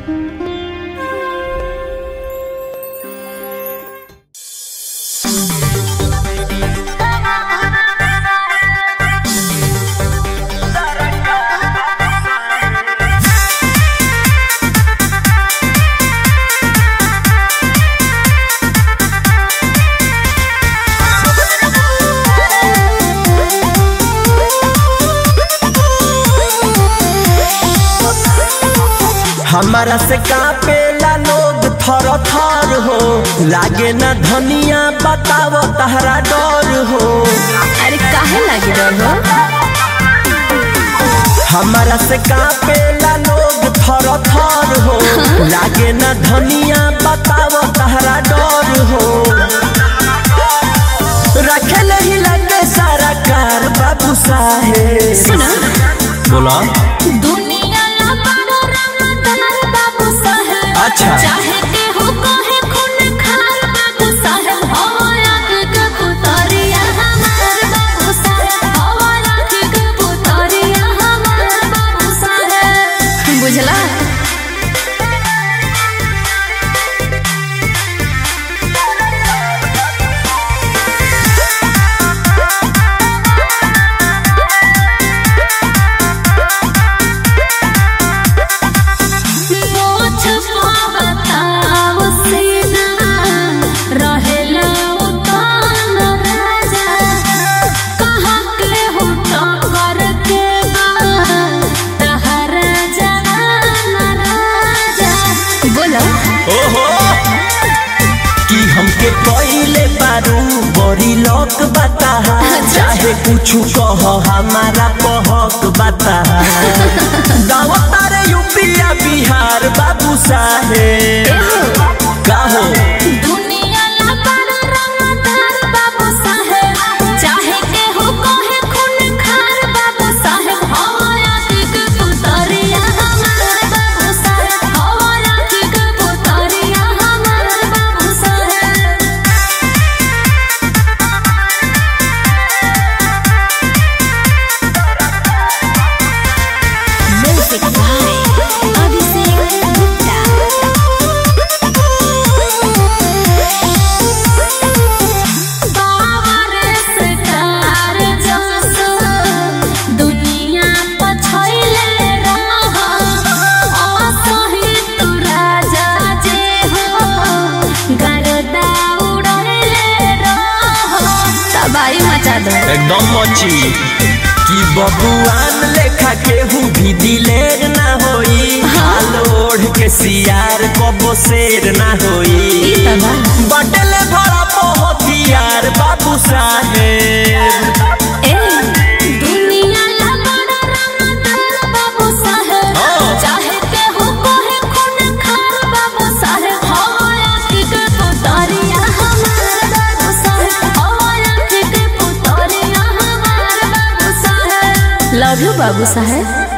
हमारा से कापेला लोग थर थर हो लागे ना धनिया बताव तहरा डर हो अरे काहे लागे डर हो हमारा से कापेला लोग थर थर हो लागे ना धनिया बताव तहरा डर हो रखे ही लगे सारा कार बाबू साहेब सुना बोला दुनिया ला बड़ो रंगदार बाबू साहेब अच्छा। चाहे के हो कहे खून खार बाबू साहेब हवा आँख के पुतरिया हमार बाबू साहेब हवा आँख के पुतरिया हमार बाबू साहेब बुझला मोछ पावताव सेना रहेला उतान राजा कहाँ के हो टंगर के बा तहरा जवान राजा बोलो ओहो कि हमके कइले बारू बड़ी लोक बता चाहे कुछ कह हमारा पहक बता गाँव तारे यूपिया बिहार बाबू साहेब काहो दुनिया ला बड़ा रंगदार बाबू साहेब चाहे के हो कहे खून खार बाबू साहेब हवा आँख के पुतरिया हमार बाबू साहेब हवा आँख के पुतरिया हमार बाबू साहेब म्यूजिक बाय अभिषेक गुप्ता बावर स्टार जस दुनिया पछैले रह असही तू राजा जे हो गरदा उड़ैले रह तबाही मचा दो एकदम मची कि बबुआन लेखा केहू भी दिलेर ना होई हाल ओढ़ के सियार कबो शेर ना होई तबा बटले भरा मोहतियार बाबू साहेब ए दुनिया ला बड़ा रंगदार बाबू साहेब हाँ। चाहे के हो कोहे खून खार बाबू साहेब हवा आँख के पुतरिया हमार बाबू साहेब हवा आँख के पुतरिया हमार बाबू साहेब लव यू बाबू साहेब